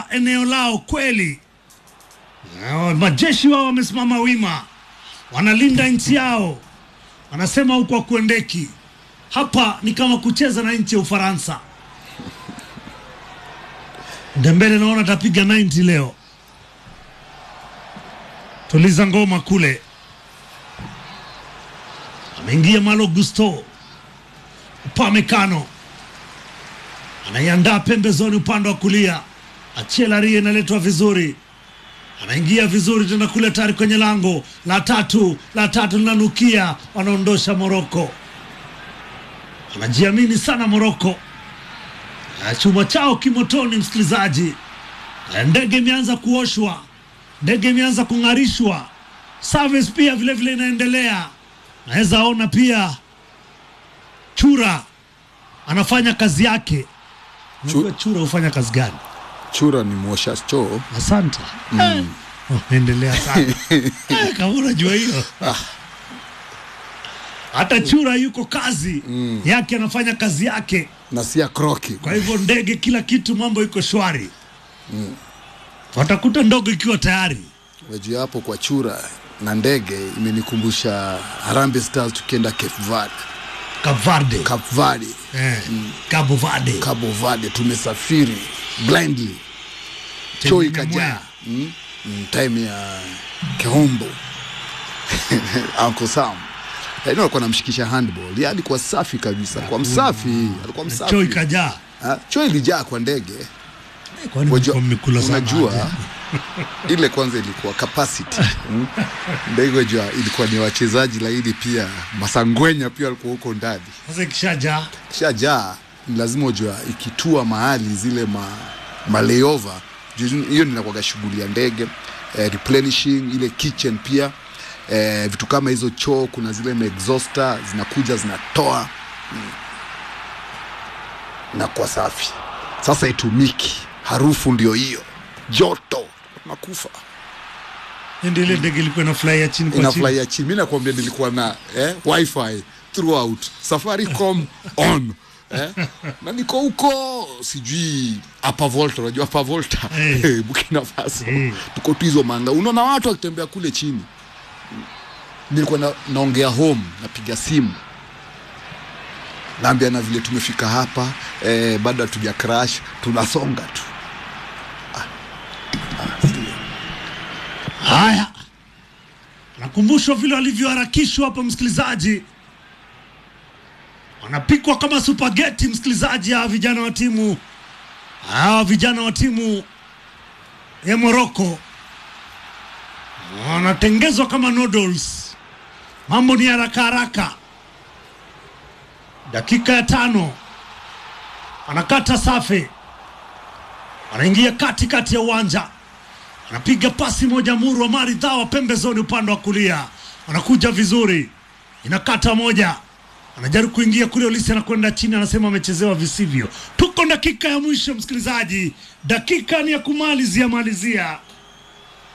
wamelinda eneo lao kweli. Na Majeshi wao wamesimama wima, wanalinda nchi yao, wanasema huko hakuendeki. Hapa ni kama kucheza na nchi ya Ufaransa. Dembele naona atapiga 90 leo. Tuliza ngoma kule, ameingia Malo Gusto Upamecano anaiandaa pembezoni upande wa kulia, Achelarie inaletwa vizuri, anaingia vizuri tena kule, tayari kwenye lango la tatu, la tatu linanukia, wanaondosha Moroko. Anajiamini sana Moroko, Na chuma chao kimotoni, msikilizaji. Na Ndege imeanza kuoshwa, ndege imeanza kung'arishwa, service pia vile vile inaendelea. Naweza ona pia Chura anafanya kazi yake. Unajua Chura hufanya kazi gani? Chura ni mwosha choo. Asante. Eh, Endelea sana. Eh, Kama unajua hiyo. Hata Chura yuko kazi yake, anafanya kazi yake. na si ya kroki. Kwa hivyo ndege, kila kitu, mambo iko shwari. Watakuta ndogo ikiwa tayari. Unajua hapo kwa chura na ndege imenikumbusha Harambee Stars tukienda Cape Verde. Cape Cape Verde, eh, Cabo Verde. Cabo Verde tumesafiri blindly. Choo Chenye ikajaa. mwea. Mm? Mm, time ya Kehombo. Uncle Sam. Yaani alikuwa anamshikisha handball. Yeye alikuwa safi kabisa. Kwa msafi, alikuwa msafi. Choo ikajaa. Ah, Choo ilijaa kwa ndege. Kwani Wajua- mlikuwa mmekula sana unajua aje? ile kwanza ilikuwa capacity mm. ndege jua ilikuwa ni wachezaji laini pia masangwenya pia walikuwa huko ndani Sasa ikishajaa shajaa ni lazima ujua ikitua mahali zile ma, ma layover juu hiyo ninakuwaga shughuli ya ndege eh, replenishing ile kitchen pia eh, vitu kama hizo choo kuna zile maexhauster zinakuja zinatoa mm. na kwa safi sasa itumiki harufu ndio hiyo joto nakufa ndio ile ndege ilikuwa inafurahia chini kwa chini. inafurahia chini mi nakwambia nilikuwa na eh, wifi throughout safaricom on eh? na niko huko sijui apa volta unajua apa volta Eh. eh, bukina faso Eh. tuko tu hizo manga unaona watu wakitembea kule chini nilikuwa na, naongea home napiga simu naambia na vile tumefika hapa eh, bado hatuja crash tunasonga tu Haya, nakumbushwa vile walivyoharakishwa hapa, msikilizaji, wanapikwa kama supageti, msikilizaji. Hawa vijana wa timu hawa vijana wa timu ya Morocco wanatengezwa kama noodles. Mambo ni haraka haraka. Dakika ya tano, anakata safe, anaingia kati kati ya uwanja anapiga pasi moja murwa maridhawa pembezoni upande wa kulia, anakuja vizuri, inakata moja, anajaribu kuingia kule, Olisi anakwenda chini, anasema amechezewa visivyo. Tuko dakika ya mwisho, msikilizaji, dakika ni ya kumalizia malizia.